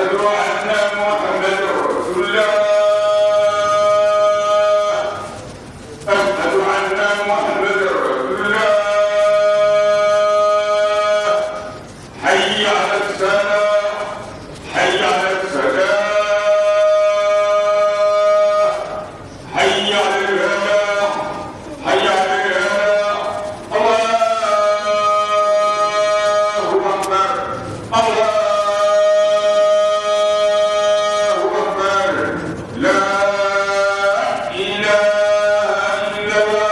أشهد أن محمد رسول الله أشهد أن محمد رسول الله حي على الصلاة حي على الصلاة حي على الفلاح حي على الفلاح الله أكبر الله أكبر لا إله إلا الله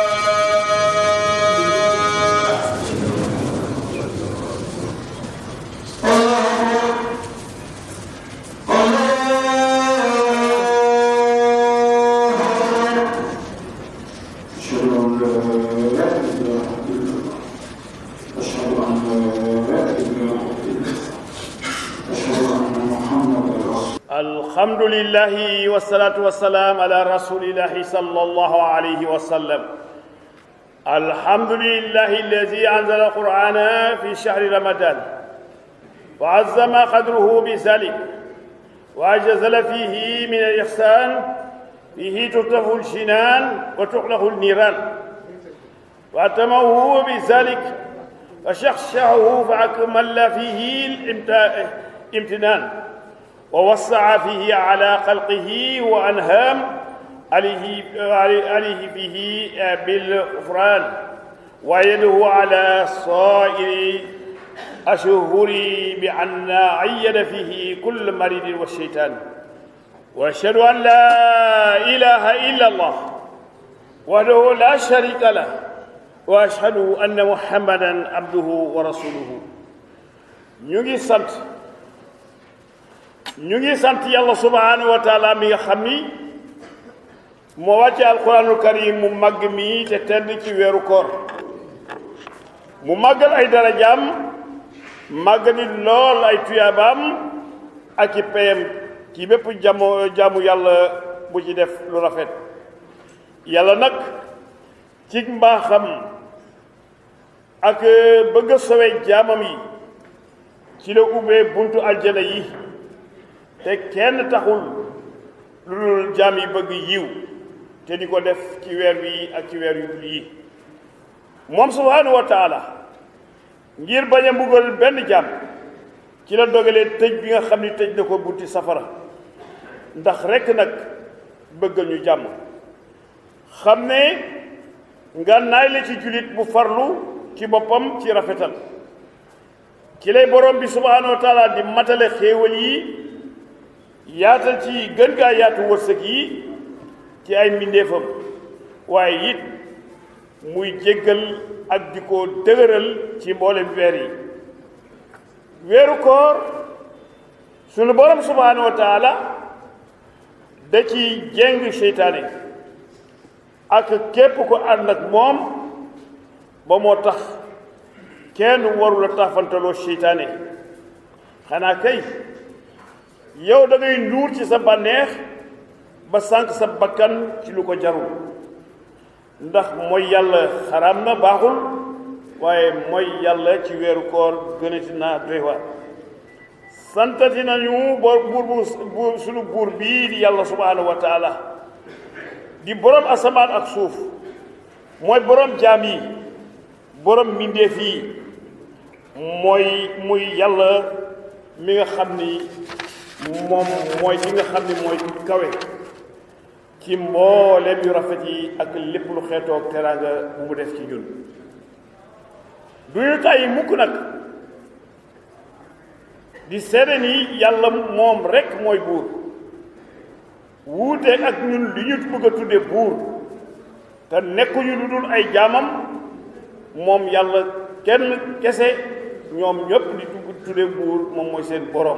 أشهد أن لا إله إلا الله أشهد أن لا إله إلا الله أشهد أن محمدا رسول الحمد لله والصلاة والسلام على رسول الله صلى الله عليه وسلم الحمد لله الذي أنزل القرآن في شهر رمضان وعظم قدره بذلك وأجزل فيه من الإحسان فيه تطلق الجنان وتخلق النيران وأتمه بذلك وشخشعه فأكمل فيه الامت- الامتنان ووسع فيه على خلقه وأنهام عليه عليه فيه بالغفران ويده على صائر أشهر بأن عيد فيه كل مريض والشيطان وأشهد أن لا إله إلا الله وحده لا شريك له وأشهد أن محمدا عبده ورسوله ñu ngi sant ñu ngi sant yàlla subhanahu wa taala mi nga xam ni moo wàcce alquranul karim mu màgg mi te tedd ci weeru koor mu màggal ay darajaam màgg ni lool ay tuyaabaam ak i payam ci bépp jamo jaamu yàlla bu ci def lu rafet yàlla nag ci mbaaxam ak bëgg a sowe jaamam yi ci la ubbee buntu aljana yi te kenn taxul lu dul jaam yi bëgg yiw te di ko def ci weer wi ak ci weer yu dul yi moom subhaanahu wa taala ngir bañ a mbugal benn jaam ci la dogalee tëj bi nga xam ni tëj na ko bunti safara ndax rekk nag bëggal ñu jàmm xam ne ngànnaay la ci jullit bu farlu ci boppam ci rafetal ci lay borom bi subhaanahu wa taala di matale xéewal yi yaatal ci gën gaa yaatu wërsëg yi ci ay mbindeefam waaye it muy jéggal ak di ko dëgëral ci mboolem weer yi weeru koor sunu borom subhaanahu wa taala da ci jéng seytaane ak képp ko ànd ak moom ba moo tax kenn warula taafantaloo seytaane xanaa kay yow da ngay nuur ci sa bànneex ba sànq sa bakkan ci lu ko jarul ndax mooy yàlla xaraam na baaxul waaye mooy yàlla ci weeru koor gënati naa doy waar santati nañu bor buur bu sunu buur bii di yàlla subhaanahu wa taala di borom asamaan ak suuf mooy borom jaam yi borom mbindeef yi mooy muy yàlla mi nga xam ni moom mooy ki nga xam ni mooy kawe ci mbooleem yu rafet yi ak lépp lu xeetoog teraanga bu mu def ci ñun du ñu tàyyi mukk nag di seede ni yàlla moom rekk mooy buur wuuteeg ak ñun li ñu bëgg a tudde buur te nekkuñu lu dul ay jaamam moom yàlla kenn kese ñoom ñëpp di dugg tudde buur moom mooy seen boroom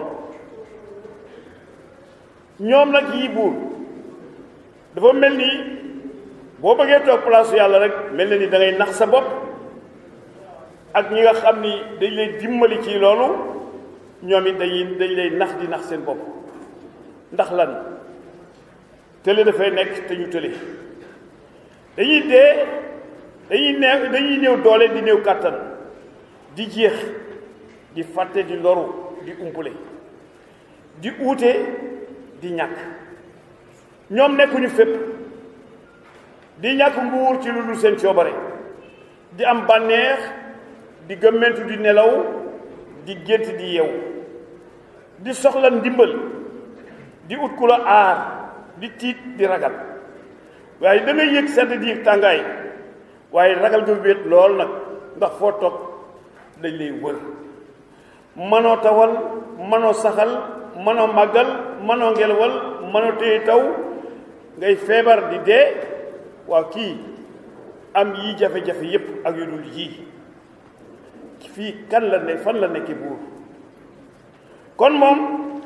ñoom nag yi buur dafa mel ni boo bëggee toog place yàlla rek mel na ni da ngay nax sa bopp ak ñi nga xam ni dañ lay dimbali ci loolu ñoom it dañuy dañ lay nax di nax seen bopp ndax lan tële dafay nekk te ñu tële dañuy dee dañuy neew dañuy néew doole di néew kàttan di jeex di fàtte di loru di umpule di uute di ñàkk ñoom nekkuñu fépp di ñàkk nguur ci lu dul seen coobare di am bànneex di gëmmentu di nelaw di gént di yeewu di soxla ndimbal di ut ku la aar di tiit di ragal waaye da ngay yëg sedd di yëg tàngaay waaye ragal nga wéet lool nag ndax foo toog dañ lay wër mënoo tawal mënoo saxal mënoo màggal mënoo ngelawal mënoo téye taw ngay feebar di dee waaw kii am yii jafe-jafe yépp ak yu dul yii fii kan la ne fan la nekki buur kon moom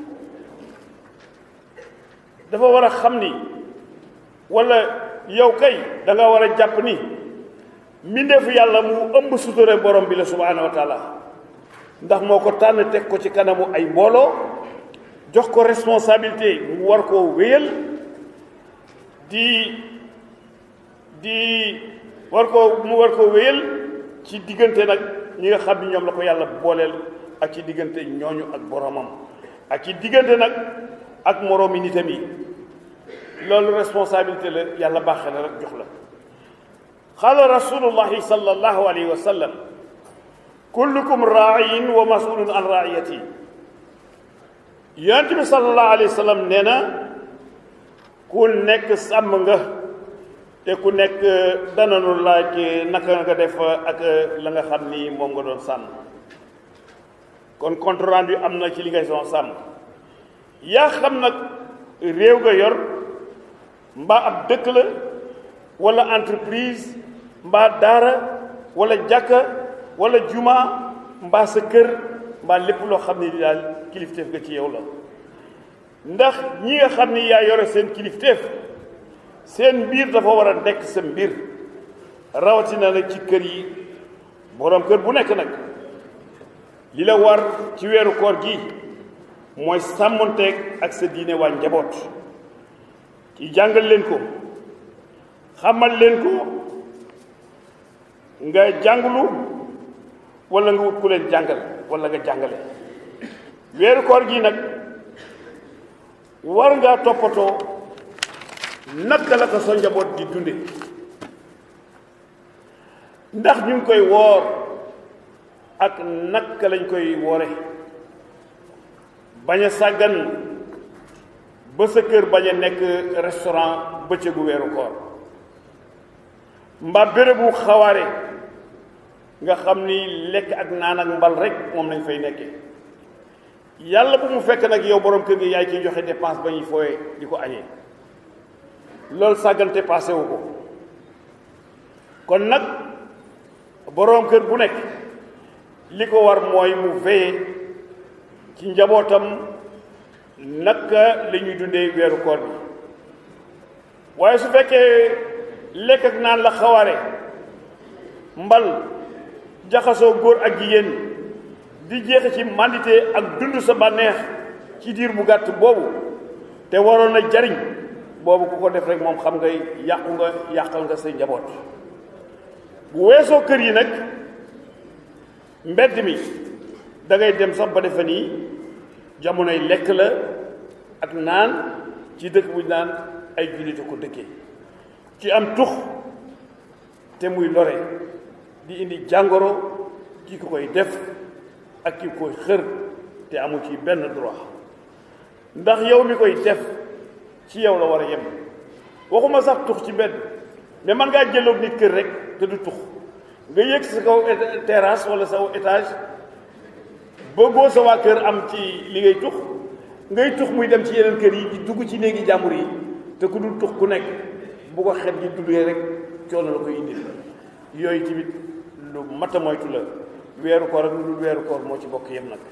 dafa war a xam ni walla yow kay da nga war a jàpp ni mbindeefu yàlla mu ëmb suture borom bi la subhaanahu wa taala ndax moo ko tànn teg ko ci kanamu ay mbooloo jox ko responsabilité mu war koo wéyal di di war koo mu war koo wéyal ci diggante nag ñi nga xam ni ñoom la ko yàlla booleel ak ci diggante ñooñu ak boromam ak ci diggante nag ak moroomi nitam yi loolu responsabilité la yàlla baaxee na rek jox la qaala rasulullahi sallallahu alayhi wa sallam kullukum raayin wa masulun an raiyati yonent bi sallallahu alayhi wa sallam nee na ku nekk sàmm nga te ku nekk dananu laaj naka nga def ak la nga xam ni moom nga doon sàmm kon compte rendu am na ci li ngay doon sàmm yaa xam nag réew nga yor mbaa ab dëkk la wala entreprise mbaa daara wala jàkka wala juma mbaa sa kër mbaa lépp loo xam ne daal kilifteef nga ci yow la ndax ñi nga xam ni yaa yore seen kilifteef seen mbir dafa war a nekk sa mbir rawatina nag ci kër yi boroom kër bu nekk nag li la war ci weeru koor gi mooy sàmmonteeg ak sa diine waa njaboot ci jàngal leen ko xamal leen ko nga jàngulu wala nga wut ku leen jàngal wala nga jàngale weeru koor gi nag war ngaa toppatoo naka la ko sa njaboot di dunde ndax ñu ngi koy woor ak naka lañ koy woore bañ a sàggan ba sa kër bañ a nekk restaurant bëccëgu weeru koor mbaa bérébu xawaare nga xam ni lekk ak naan ak mbal rek moom lañ fay nekke yàlla bu mu fekk nag yow borom kër gi yaay ciy joxe dépense ba ñuy fooye di ko añee loolu sàggante passé wu ko kon nag boroom kër bu nekk li ko war mooy mu veiller ci njabootam naka la ñuy dundee weeru koor bi waaye su fekkee lekk ak naan la xawaare mbal jaxasoo góor ak jigéen di jeexe ci mandité ak dund sa bànneex ci diir bu gàtt boobu te waroon na jariñ boobu ku ko def rek moom xam nga yàqu nga yàqal nga say njaboot bu weesoo kër yi nag mbedd mi da ngay dem sax ba defe nii jamonoy lekk la ak naan ci dëkk bu naan ay jullite ko dëkkee ci am tux te muy lore di indi jàngoro ki ko koy def ak ki koy xër te amu ci benn droit ndax yow mi koy def ci yow la war a yem waxuma sax tux ci mbedd mais man ngaa jëloog nit kër rek te du tux nga yëg sa kaw terrasse wala sa étage bëggoo sa waa kër am ci li ngay tux ngay tux muy dem ci yeneen kër yi di dugg ci néegi jàmbur yi te ku dul tux ku nekk bu ko xet gi duggee rek coono la koy indi yooyu tamit lu mat a moytu la weeru koor ak lu dul weeru koor moo ci bokk yem nag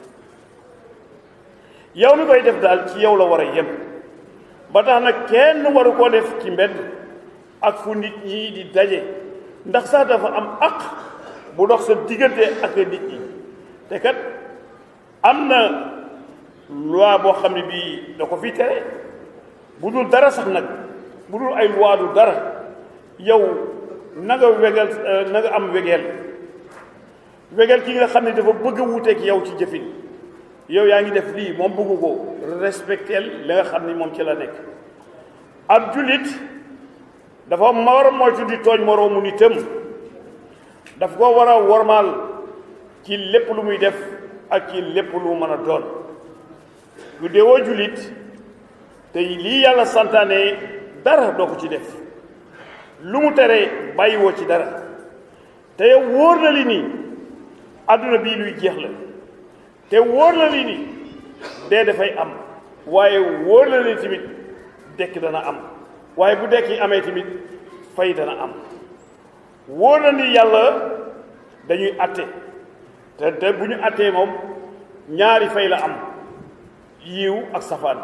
yow mi koy def daal ci yow la war a yem ba tax nag kenn waru koo def ci mbedd ak fu nit ñi di daje ndax sax dafa am aq bu dox sa diggante ak nit ñi te kat am na loi boo xam ne bii da ko fi tere bu dul dara sax nag bu dul ay loi du dara yow na nga wegel na nga am wegeel wegeel ki nga xam ne dafa bëgg a wuuteeg yow ci jëfin yow yaa ngi def lii moom bëggu ko respecteel li nga xam ni moom ci la nekk ab jullit dafa ma war a moytu di tooñ moroomu nitam daf ko war a wormaal ci lépp lu muy def ak ci lépp lu mën a doon lu deewoo jullit te lii yàlla santaane dara doo ko ci def lu mu tere bàyyiwoo ci dara te yow wóor na li nii àdduna bii luy jeex la te wóor na li nii dee dafay am waaye wóor na li tamit dekk dana am waaye bu dekk yi amee tamit fay dana am wóor na ni yàlla dañuy atte te te bu ñu attee moom ñaari fay la am yiw ak safaan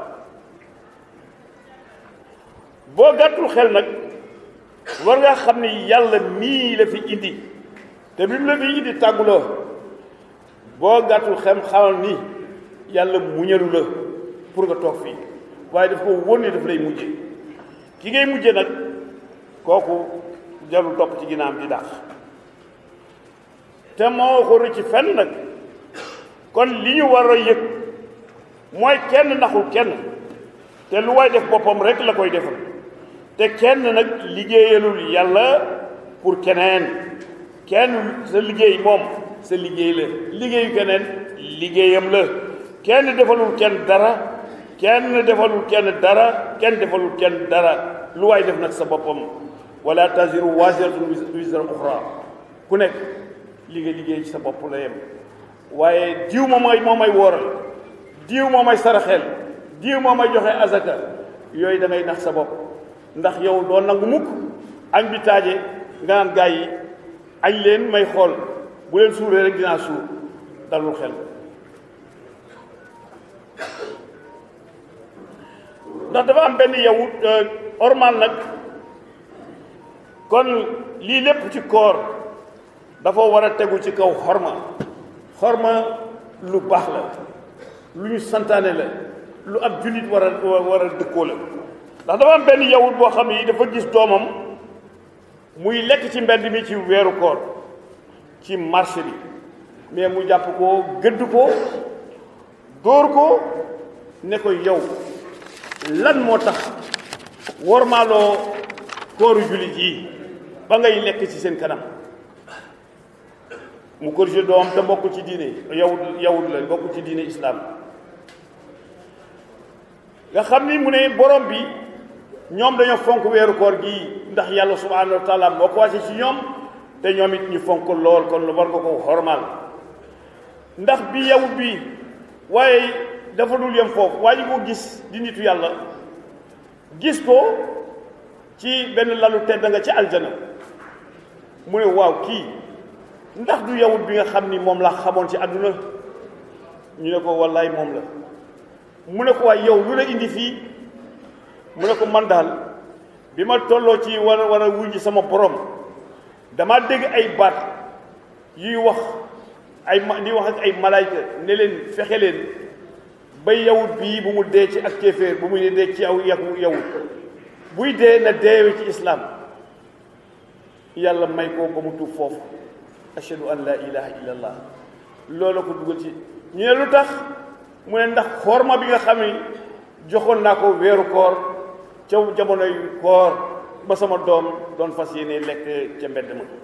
boo gàttul xel nag war nga xam ni yàlla mii la fi indi te bi mu la fi indi tàgguloo boo gàttul xem xamal ni yàlla muñalu la pour nga toog fii waaye daf ko wóor ni daf lay mujje ki ngay mujje nag kooku jarul topp ci ginnaam di dàq te moo ko rëcc fenn nag kon li ñu war a yëg mooy kenn naxul kenn te lu waay def boppam rek la koy defal te kenn nag liggéeyalul yàlla pour keneen kenn sa liggéey moom sa liggéey la liggéeyu keneen liggéeyam la kenn defalul kenn dara kenn defalul kenn dara kenn defalul kenn dara lu waay def nag sa boppam wala taziru waziratun wizra uxra ku nekk li nga liggéey ci sa bopp la yem waaye diw moom may moo may wóoral diw moo may saraxeel diw moo may joxe azaka yooyu da ngay nax sa bopp ndax yow doo nangu mukk añ bi taaje nga naan gaa yi añ leen may xool bu leen suuree rek dinaa suur dalul xel ndax dafa am benn yow ormal nag kon lii lépp ci koor dafa war a tegu ci kaw xorma xorma lu baax la lu ñu santaane la lu ab jullit war a war a dëkkoo la ndax dafa am benn yawut boo xam ni dafa gis doomam muy lekk ci mbedd mi ci weeru koor ci marché bi mais mu jàpp ko gëdd ko dóor ko ne ko yow lan moo tax wormaaloo kooru jullit yi ba ngay lekk ci seen kanam mu corrigé doom te bokk ci diine yawut yawut la bokk ci diine islam nga xam ni mu ne borom bi ñoom dañoo fonk weeru koor gi ndax yàlla subhanahu wa taala moo ko wàcce ci ñoom te ñoom it ñu fonk lool kon war nga ko xormaal ndax bi yawut bi waaye dafa dul yem foofu waa ji ko gis di nitu yàlla gis ko ci benn lalu tedd nga ci aljana mu ne waaw kii ndax du yawut bi nga xam ni moom la xamoon ci àdduna ñu ne ko wallaay moom la mu ne ko waay yow lu la indi fii mu ne ko man daal bi ma tolloo ci war a war a wuññi sama borom dama dégg ay baat yuy wax ay ma di wax ak ay malaayka ne leen fexe leen ba yawut bii bu mu dee ci ak kéeféer bu muy dee ci aw yaku yawut buy dee na deewe ci islaam yàlla may ko ba mu tuub foofu ashhadu an la ilaha illallah loolu ko dugal ci ñu ne lu tax mu ne ndax xorma bi nga xam ni joxoon naa ko weeru koor ca jamonoy koor ba sama doom doon fas yéene lekk ca mbedd ma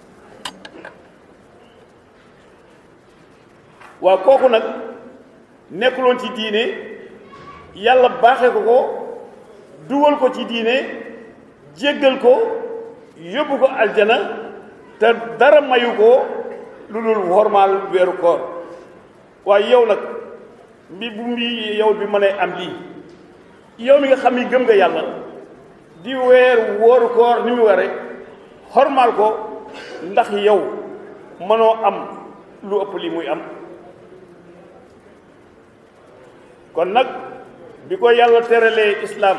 waaw kooku nag nekkuloon ci diine yàlla baaxee ko ko dugal ko ci diine jéggal ko yóbbu ko aljana te dara mayu ko lu dul wormaal weeru koor waaye yow nag mbi bu mbi yow bi mënee am lii yow mi nga xam ni gëm nga yàlla di weer wóoru koor ni mu ware xormaal ko ndax yow mënoo am lu ëpp li muy am kon nag bi ko yàlla teralee islaam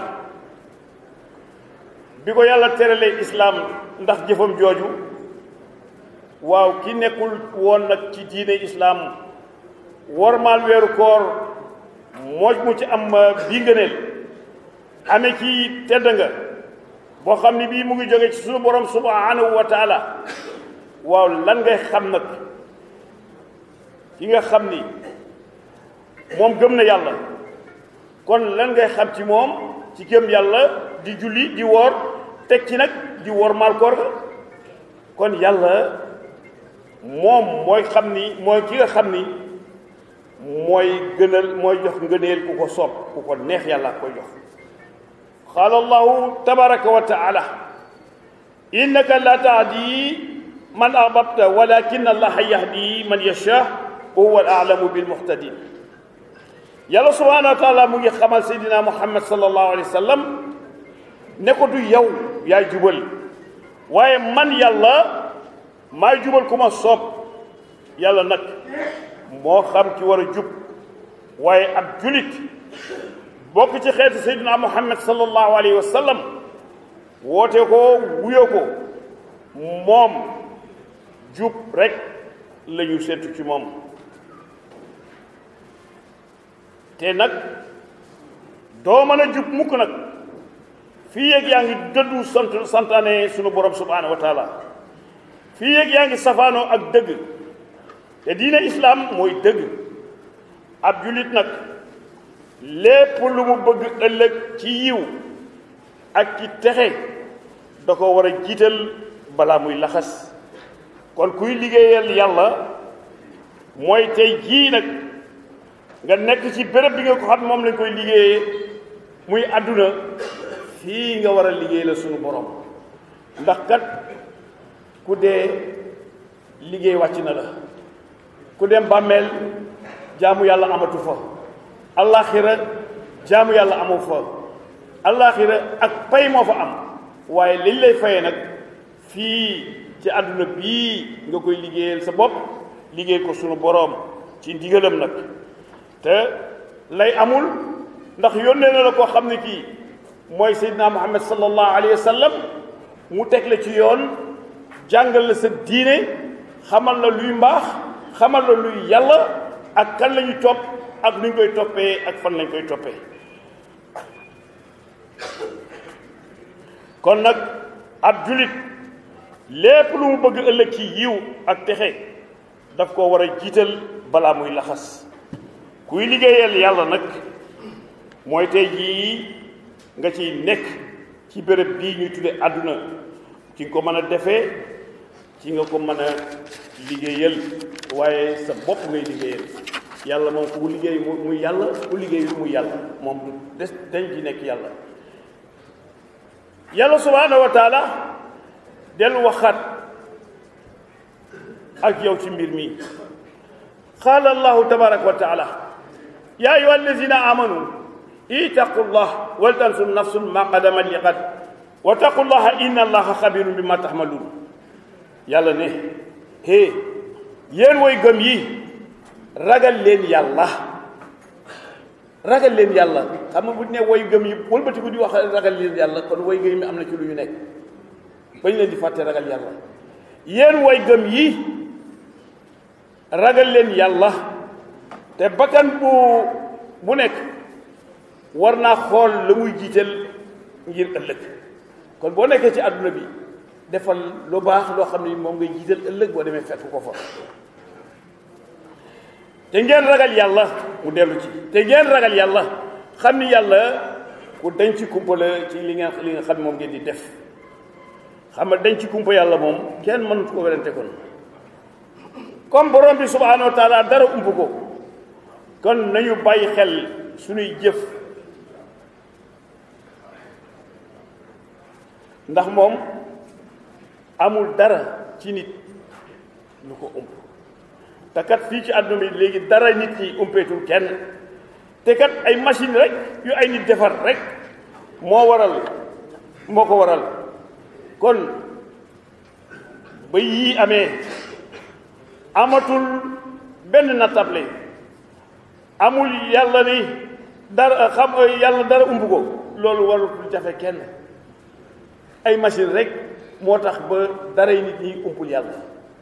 bi ko yàlla teralee islaam ndax jëfam jooju waaw ki nekkul woon nag ci diine islaam wormaal weeru koor mooj mu ci am bii ngëneel amee ci tedd nga boo xam ni bii mu ngi jóge ci suñu borom subhanahu wa taala waaw lan ngay xam nag ki nga xam ni moom gëm na yàlla kon lan ngay xam ci moom ci gëm yàlla di julli di woor teg ci nag di woor maal koor ga kon yàlla moom mooy xam ni mooy ki nga xam ni mooy gënal mooy jox ngëneel ku ko soob ku ko neex yàlla koy jox qaala allahu tabaraka wa taala innaka la tahdi man ahbabta walakin allaha yahdi man yasha wa huwa al alamu bil muhtadin yàlla subhanahu wa taala mu ngi xamal seydina muhammad sallallahu alayhi wa sallam ne ko du yow yaay jubal waaye man yàlla maay jubal ku ma soob yàlla nag moo xam ki war a jub waaye ab julit bokk ci xeetu seydina muhammad sallallahu alayhi wa sallam woote ko wuyo ko moom jub rek la ñu seetu ci moom te nag doo mën a jub mukk nag fii yéeg yaa ngi dëddu sant santaane sunu borom subhaanahu wa taala fii yéeg yaa ngi safaanoo ak dëgg te diine islaam mooy dëgg ab julit nag lépp lu mu bëgg ëllëg ci yiw ak ci texe da ko war a jiital balaa muy laxas kon kuy liggéeyal yàlla mooy tey jii nag nga nekk ci béréb bi nga ko xam moom lañ koy liggéeyee muy àdduna fii nga war a liggéey la sunu borom ndax kat ku dee liggéey wàcc na la ku dem bàmmeel jaamu yàlla amatu fa allaaxira jaamu yàlla amu fa allaaxira ak pay moo fa am waaye liñ lay fayee nag fii ci àdduna bii nga koy liggéeyal sa bopp liggéey ko sunu boroom ci ndigalam nag te lay amul ndax yónnee na la koo xam ne kii mooy seydina muhammad sallallahu alayhi wa sallam mu teg la ci yoon jàngal la sa diine xamal la luy mbaax xamal la luy yàlla ak kan la ñuy topp ak nu ñu koy toppee ak fan lañ koy toppee kon nag ab julit lépp lu mu bëgg ëllëg ci yiw ak texe daf ko war a jiital balaa muy laxas kuy liggéeyal yàlla nag mooy tey jii nga ciy nekk ci béréb bii ñuy tudde àdduna ci nga ko mën a defee ci nga ko mën a liggéeyal waaye sa bopp ngay liggéeyal yàlla moom ku liggéey muy yàlla ku liggéey muy yàlla moom du des dañ ci nekk yàlla yàlla subhaanahu wa taala del waxaat ak yow ci mbir mi qaala allahu tabaraka wa taala yaa ayuha allazina amanu ittaqu llah wal tansur nafsun ma qadamat li qad wa taqu llaha inna allaha xabirun bi ma taxmaluun yàlla ne hé yéen woy gëm yi ragal leen yàlla ragal leen yàlla xam nga bu ne woy gëm yi wëlbatiku di wax ragal leen yàlla kon woy gëm yi am na ci lu ñu nekk bañ leen di fàtte ragal yàlla yéen woy gëm yi ragal leen yàlla te bakkan bu bu nekk war naa xool la muy jiital ngir ëllëg kon boo nekkee ci àdduna bi defal lu baax loo xam ne moom ngay jiital ëllëg boo demee fekk ko fa te ngeen ragal yàlla mu dellu ci te ngeen ragal yàlla xam ni yàlla ku denc kumpa la ci li ngeen li nga xam moom ngeen di def xam nga denc kumpa yàlla moom kenn mënut ko werante kon comme borom bi subhaanahu wa taala dara ump ko kon nañu bàyyi xel suñuy jëf ndax moom amul dara ci nit lu ko ump te kat fii ci àdduna bi léegi dara nit ñi umpeetul kenn te kat ay machine rek yu ay nit defar rek moo waral moo ko waral kon ba yii amee amatul benn nattable amul yàlla ni dara xam yàlla dara umb ko loolu warul jafe kenn ay machine rek moo tax ba daray nit ñi umpul yàlla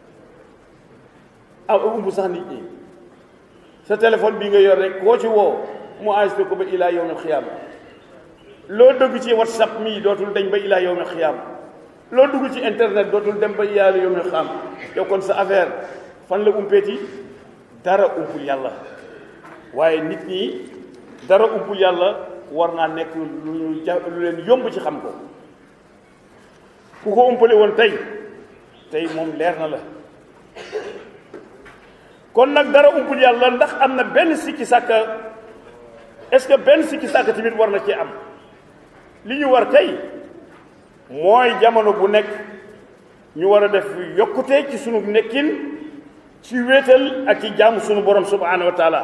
ah ump sax nit ñi sa téléphone bii nga yor rek koo ci woo mu enregistré ko ba ilaa yawmil xiyaama loo dugg ci whatsapp mii dootul dañ ba ilaa yawmil xiyaama loo dugg ci internet dootul dem ba ilaa yawmil xiyaama yow kon sa affaire fan la umpeeti dara umpul yàlla waaye nit ñi dara umpul yàlla war naa nekk lu ñu ja lu leen yomb ci xam ko ku ko umpale woon tey tey moom leer na la kon nag dara umpul yàlla ndax am na benn sikki sàkka est-ce que benn sikki sàkka tamit war na ci am li ñu war tey mooy jamono bu nekk ñu war a def yokkute ci sunu nekkin ci wéetal ak ci jaamu sunu borom subhanahu wa taala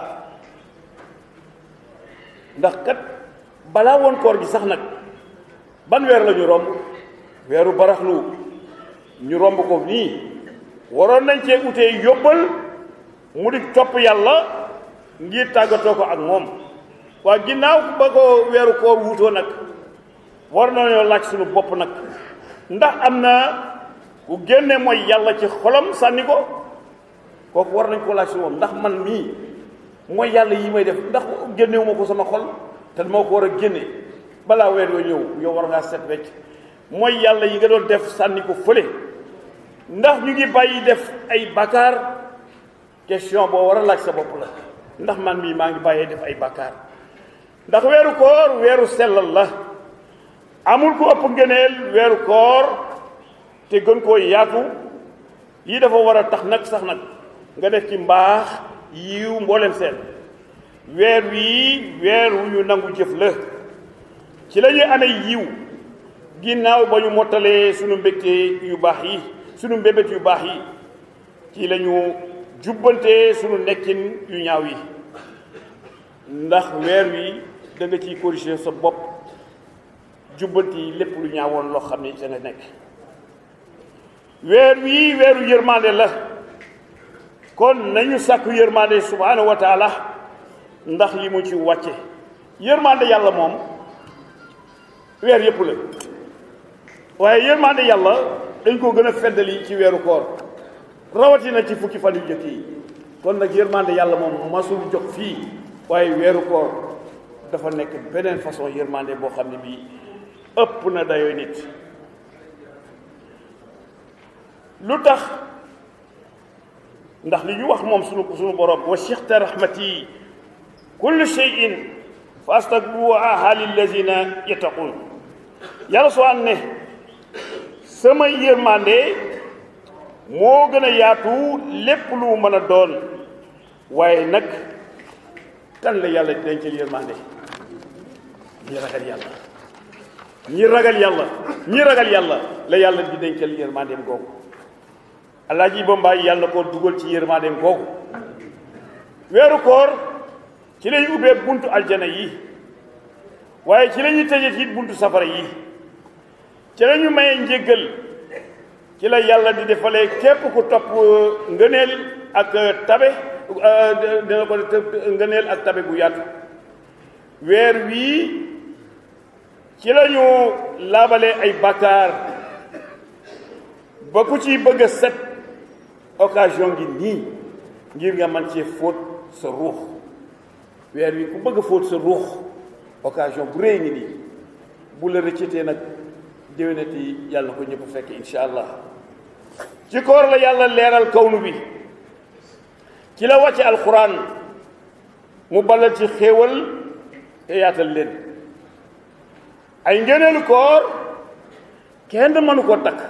ndax kat balaa woon koor gi sax nag ban weer la ñu romb weeru baraxlu ñu romb ko nii waroon nañ cee utee yóbbal mu di topp yàlla ngir tàggatoo ko ak moom waa ginnaaw ba ko weeru koor wuutoo nag war nañoo laaj suñu bopp nag ndax am na ku génne mooy yàlla ci xolam sànni ko kooku war nañ ko laaj suñu bopp ndax man mii mooy yàlla yi may def ndax génnewu ma ko sama xol te moo ko war a génne balaa weer yoo ñëw yow war ngaa set wecc mooy yàlla yi nga doon def sànni ko fële ndax ñu ngi bàyyi def ay bàkkaar question boo war a laaj sa bopp la ndax man mii maa ngi bàyyee def ay bàkkaar ndax weeru koor weeru sellal la amul ku ëpp ngëneel weeru koor te gën koo yaatu lii dafa war a tax nag sax nag nga def ci mbaax yiw mboolem seen weer wii weer wu ñu nangu jëf la ci la ñuy amee yiw ginnaaw ba ñu mottalee sunu mbégte yu baax yi sunu mbébét yu baax yi ci la ñu jubbante sunu nekkin yu ñaaw yi ndax weer wi da nga ciy corriger sa bopp jubbanti lépp lu ñaawoon loo xam ne da nga nekk weer wii weeru yërmande la kon nañu sàkku yërmande subhanahu wa taala ndax li mu ci wàcce yërmande yàlla moom weer yëpp la waaye yërmande yàlla dañ ko gën a feddali ci weeru koor rawatina ci fukki fan yu jëkk yi kon nag yërmande yàlla moom masul jox fii waaye weeru koor dafa nekk beneen façon yërmande boo xam ne bii ëpp na dayoo nit lu tax ndax li ñu wax moom sunu sunu borom wa sixta rahmati kulli shay'in fa astagfiruha lillazina yattaqun yàlla soo am ne sama yërmande moo gën a yaatu lépp lu mën a doon waaye nag kan la yàlla di dencal yërmande ñi ragal yàlla ñi ragal yàlla ñi ragal yàlla la yàlla di dencal yërmandeem googu alaaji Bambaay yàlla ko dugal ci yërmandeem googu weeru koor ci lañu ubbee buntu aljana yi waaye ci la ñuy tëjee it buntu safara yi ci la ñu mayee njéggal ci la yàlla di defalee képp ku topp ngëneel ak tabe dina ko ngëneel ak tabe gu yaatu weer wii ci la ñu laabalee ay bàkkaar ba ku ci bëgg a set occasion ngi nii ngir nga man cee fóot sa ruux weer wi ku bëgg a fóot sa ruux occasion bu rëy ngi nii bu la rëccatee nag déwénati yàlla na ko ñëpp fekk insha allah ci koor la yàlla leeral kawnu bi ci la wàcce alxuraan mu balal ci xéewal te yaatal leen ay ngëneelu koor kenn mënu koo takk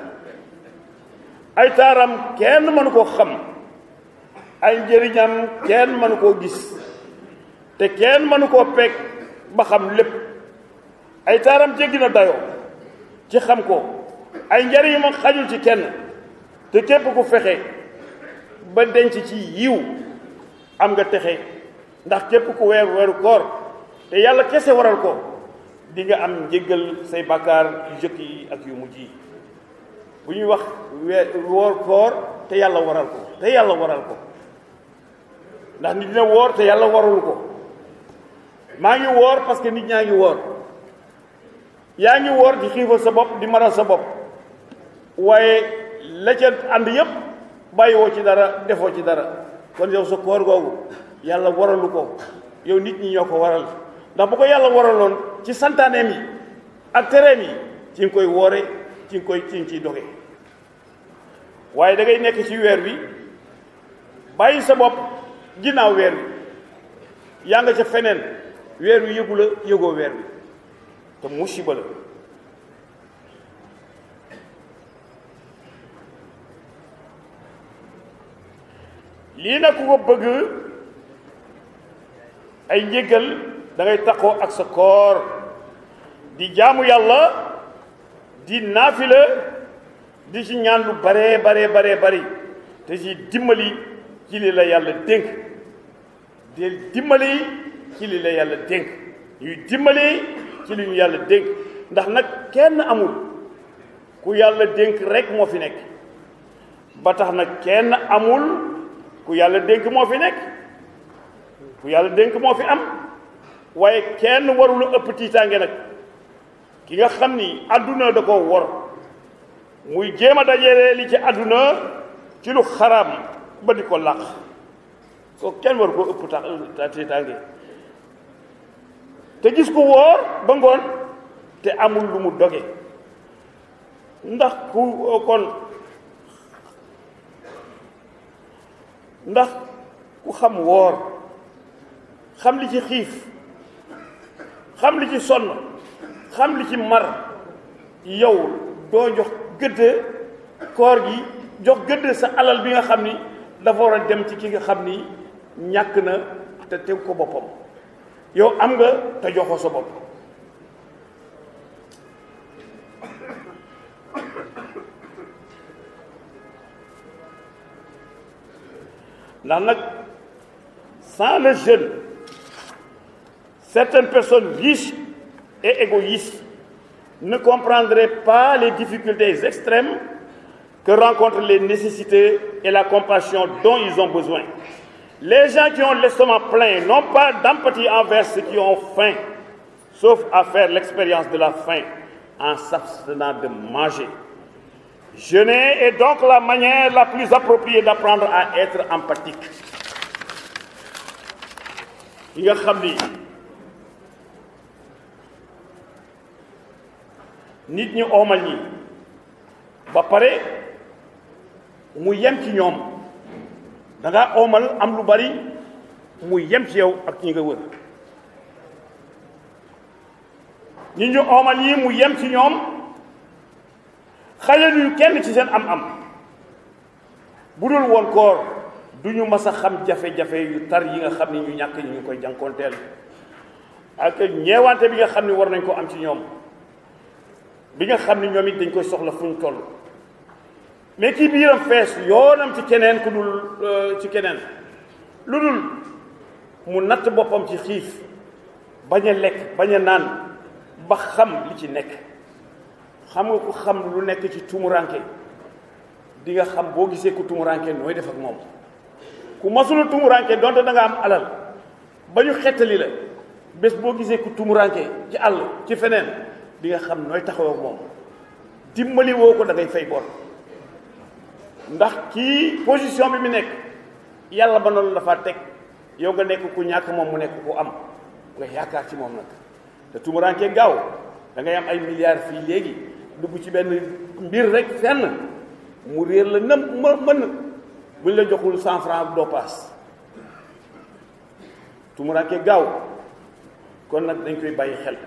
ay taaram kenn mënu koo xam ay njëriñam kenn mënu koo gis te kenn mënu koo peeg ba xam lépp ay taaram jéggi na dayoo ci xam ko ay njëriñam xajul ci kenn te képp ku fexe ba denc ci yiw am nga texe ndax képp ku weer weeru koor te yàlla kese waral ko di nga am njéggal say bàkkaar yu jëkk yi ak yu mujj yi bu ñuy wax weer woor koor te yàlla waral ko te yàlla waral ko ndax nit dina woor te yàlla warul ko maa ngi woor parce que nit ñaa ngi woor yaa ngi woor di xiifal sa bopp di maral sa bopp waaye la ca ànd yépp bàyyiwoo ci dara defoo ci dara kon yow sa koor googu yàlla waralu ko yow nit ñi ñoo ko waral ndax bu ko yàlla waraloon ci santaaneem yi ak tereem yi ci nga koy woore ci nga koy ci nga ciy doge waaye da ngay nekk ci weer wi bàyyi sa bopp ginnaaw weer wi yaa nga ca feneen weer wi yëgu la yëgoo weer wi te musiba la lii nag ku ko bëgg ay njëgal da ngay takkoo ak sa koor di jaamu yàlla di naafila di ci ñaan lu baree baree baree bari te ci dimbali ci li la yàlla dénk di dimbali ci li la yàlla dénk ñuy dimbali ci li ñu yàlla dénk ndax nag kenn amul ku yàlla dénk rek moo fi nekk ba tax nag kenn amul ku yàlla dénk moo fi nekk ku yàlla dénk moo fi am waaye kenn warula ëpp tiitaange nag ki nga xam ni àdduna da ko wor muy jéem a dajale li ci àdduna ci lu xaraam ba di ko làq ko kenn war koo ëpp ta tiitaange te gis ko wóor ba ngoon te amul lu mu doge ndax ku kon ndax ku xam woor xam li ci xiif xam li ci sonn xam li ci mar yow doo jox gëdd koor gi jox gëdd sa alal bi nga xam ni dafa war a dem ci ki nga xam ni ñàkk na te teg ko boppam yow am nga te joxoo sa bopp ndax nag sans le jeûne certaines personnes riches et égoïstes ne comprendraient pas les difficultés extrêmes que rencontrent les nécessités et la compassion dont ils ont besoin. Les gens qui ont l'estomac plein n'ont pas d'empathie envers ceux qui ont faim, sauf à faire l'expérience de la faim en s'abstenant de manger. Jeûner est donc la manière la plus appropriée d'apprendre à être empathique. yi nga xam ni nit ñi oomal ñi ba pare mu yem ci ñoom da ngaa oomal am lu bari mu yem ci yow ak ñi nga wër nit ñu oomal ñi mu yem ci ñoom xale ñu kenn ci seen am-am bu dul woon koor du ñu mas a xam jafe-jafe yu tar yi nga xam ni ñu ñàkk ñi ñu koy jànkoonteel ak ñeewante bi nga xam ni war nañ ko am ci ñoom bi nga xam ni ñoom it dañ koy soxla fu ñu toll mais kii biiram fees yoonam ci keneen ku dul ci keneen lu dul mu natt boppam ci xiif bañ a lekk bañ a naan ba xam li ci nekk xam nga ku xam lu nekk ci tumuranke di nga xam boo gisee ku tumuranke nooy def ak moom ku masula tumuranke donte da nga am alal ba ñu xettali la bés boo gisee ku tumuranke ci àll ci feneen di nga xam nooy taxaw ak moom dimbali woo ko da ngay fay bor ndax kii position bi mu nekk yàlla ba noonu dafa teg yow nga nekk ku ñàkk moom mu nekk ku am nga yaakaar ci moom nag te tumuranke gaaw da ngay am ay milliards fii léegi dugg ci benn mbir rek fenn mu réer la nam ma mën buñ la joxul cent franc doo paas tumuranke gaaw kon nag dañ koy bàyyi xel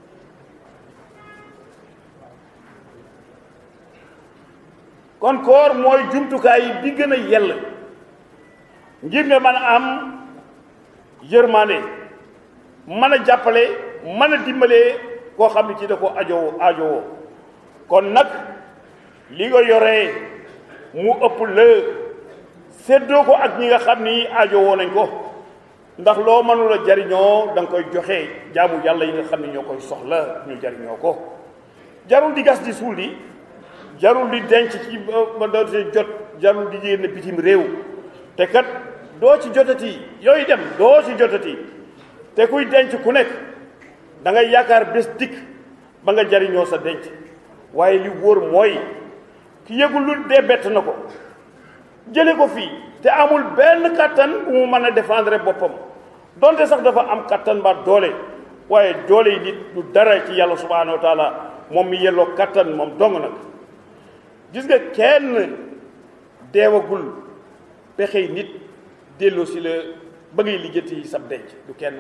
kon koor mooy jumtukaay bi gën a yell ngir nga mën a am yërmande mën a jàppale mën a dimbalee koo xam ne ci da ko ajowoo ajowoo kon nag li nga yoree mu ëpp la séddoo ko ak ñi nga xam ni ajowoo nañ ko ndax loo mënula jariñoo da nga koy joxe jaamu yàlla yi nga xam ne ñoo koy soxla ñu jariñoo ko jarul di gas di suul di jarul di denc ci ba doo ci jot jarul di génn bitim réew te kat doo ci jotati yooyu dem doo ci jotati te kuy denc ku nekk da ngay yaakaar bés dikk ba nga jariñoo sa denc waaye li wóor mooy ki yëgul lu dee bett na ko jële ko fii te amul benn kattan bu mu mën a défendre boppam donte sax dafa am kattan ba doole waaye doole yi nit du dara ci yàlla subhanahu wa taala moom mi yelloo kattan moom dong nag gis nga kenn deewagul pexey nit delloo si la ba ngay lijjanti sab denc du kenn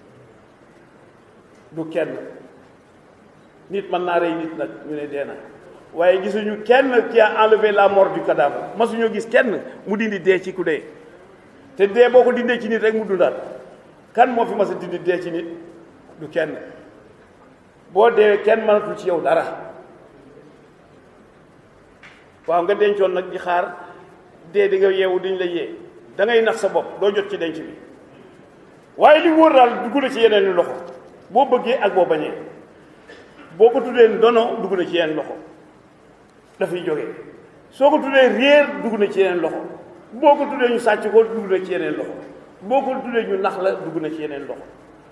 du kenn nit mën naa rey nit nag ñu ne dee na waaye gisuñu kenn qui a enlevé la mort du cadavre masuñoo gis kenn mu dindi dee ci ku dee te dee boo ko dindee ci nit rek mu dundaat kan moo fi mas a dindi dee ci nit du kenn boo dee kenn mënatul ci yow dara waaw nga dencoon nag di xaar dee di nga yeewu diñ la yee da ngay nax sa bopp doo jot ci denc bi waaye li wóor daal dugg na ci yeneen loxo boo bëggee ak boo bañee boo ko tuddee ndono dugg na ci yeneen loxo dafay jógee soo ko tuddee réer dugg na ci yeneen loxo boo ko tuddee ñu sàcc ko dugg na ci yeneen loxo boo ko tuddee ñu nax la dugg na ci yeneen loxo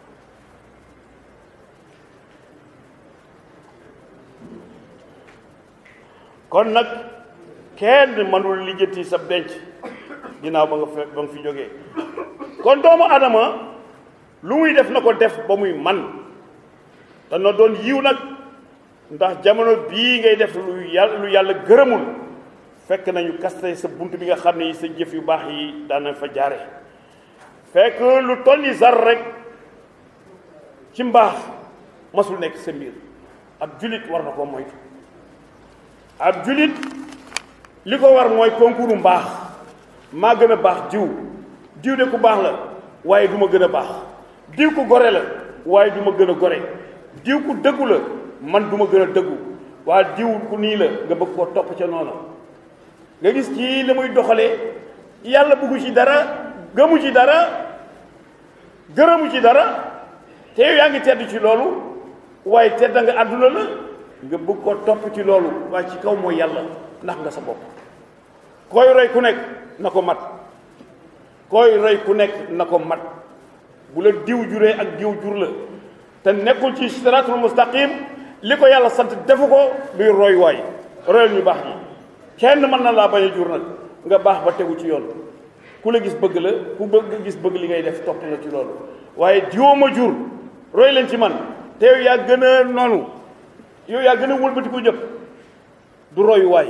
kon nag kenn mënul lijjanti sa denc ginnaaw ba nga fe ba nga fi jógee kon doomu adama lu muy def na ko def ba muy man te na doon yiw nag ndax jamono bii ngay def lu yàlla lu yàlla gërëmul fekk nañu kaste sa bunt bi nga xam ne sa jëf yu baax yi daan nañ fa jaare fekk lu toll ni zar rek ci mbaax masul nekk sa mbir ab julit war na ko moytu ab julit li ko war mooy concours mbaax maa gën a baax diw diw de ku baax la waaye du ma gën a baax diw ku gore la waaye du ma gën a gore diw ku dëggu la man du ma gën a dëggu waaye diw ku nii la nga bëgg koo topp ca noonu nga gis kii la muy doxalee yàlla bëggu ci dara gëmu ci dara gërëmu ci dara te yow yaa ngi tedd ci loolu waaye tedd nga àdduna la nga bëgg ko topp ci loolu waaye ci kaw mooy yàlla ndax nga sa bopp koy roy ku nekk na ko mat koy roy ku nekk na ko mat bu la diw juree ak diw jur la te nekkul ci siratul mustaqim li ko yàlla sant defu ko luy roy waay royal ñu baax ñi kenn mën na laa bañ a jur nag nga baax ba tegu ci yoon ku la gis bëgg la ku bëgg gis bëgg li ngay def topp la ci loolu waaye diwoo ma jur roy leen ci man te yow yaa gën a noonu yow yaa gën a wëlbati ko jëpp du roy waay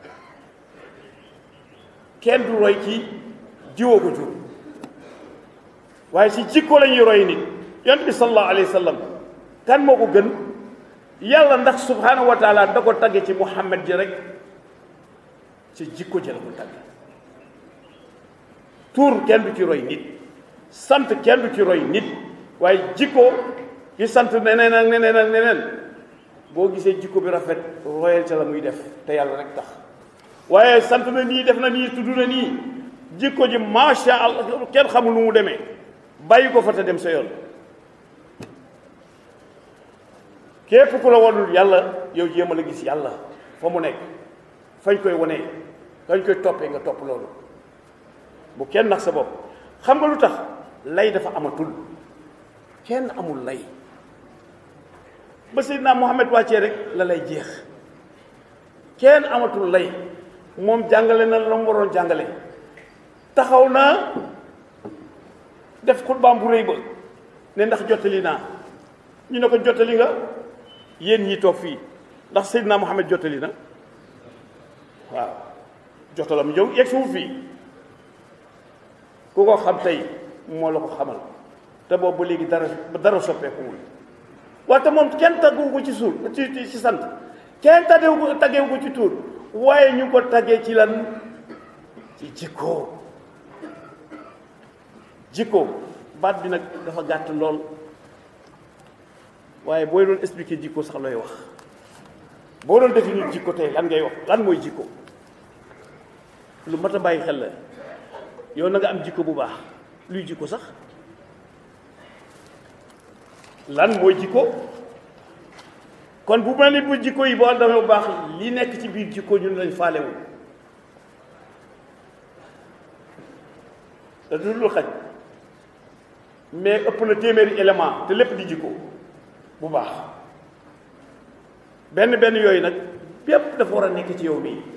kenn du roy ci jiwoo ko jur waaye ci jikko la ñuy roy nit yonent bi sallallahu alayhi wa sallam kan moo ko gën yàlla ndax subhanahu wa taala da ko tagge ci muhammad ji rek ci jikko ji la ko tagge tur kenn du ci roy nit sant kenn du ci roy nit waaye jikko ki sant neneen ak neneen ak neneen boo gisee jikko bi rafet royal ca la muy def te yàlla rek tax waaye sant na nii def na nii tudd na nii jikko ji macha allah kenn xamul nu mu demee bàyyi ko fa te dem sa yoon képp ku la wonul yàlla yow jéem a la gis yàlla fa mu nekk fañ koy wonee fañ koy toppee nga topp loolu bu kenn nax sa bopp xam nga lu tax lay dafa amatul kenn amul lay ba Seydina Muhammad wàccee rek la lay jeex kenn amatul lay moom jàngale na la mu waroon jàngale taxaw na def xutbaam bu rëy ba ne ndax jottali naa ñu ne ko jottali nga yéen ñi toog fii ndax Seydina Muhammad jottali na waaw jottalam yow yegg suuf fii ku ko xam tey moo la ko xamal te boobu ba léegi dara dara soppeekuwul wante moom kenn taggewu ko ci suur ci ci sant kenn taggewu ko taggewu ko ci tuur waaye ñu ko taggee ci lan ci jikko jikko baat bi nag dafa gàtt lool waaye booy doon expliquer jikko sax looy wax boo doon définir jikko tey lan ngay wax lan mooy jikko lu mat a bàyyi xel la yow na nga am jikko bu baax luy jikko sax lan mooy jikko kon bu mel ni bu jikko yi boo demee bu baax li nekk ci biir jikko ñun lañ faalewul te du lu xaj mais ëpp na téeméeri élément te lépp di jikko bu baax benn benn yooyu nag bépp dafa war a nekk ci yow nii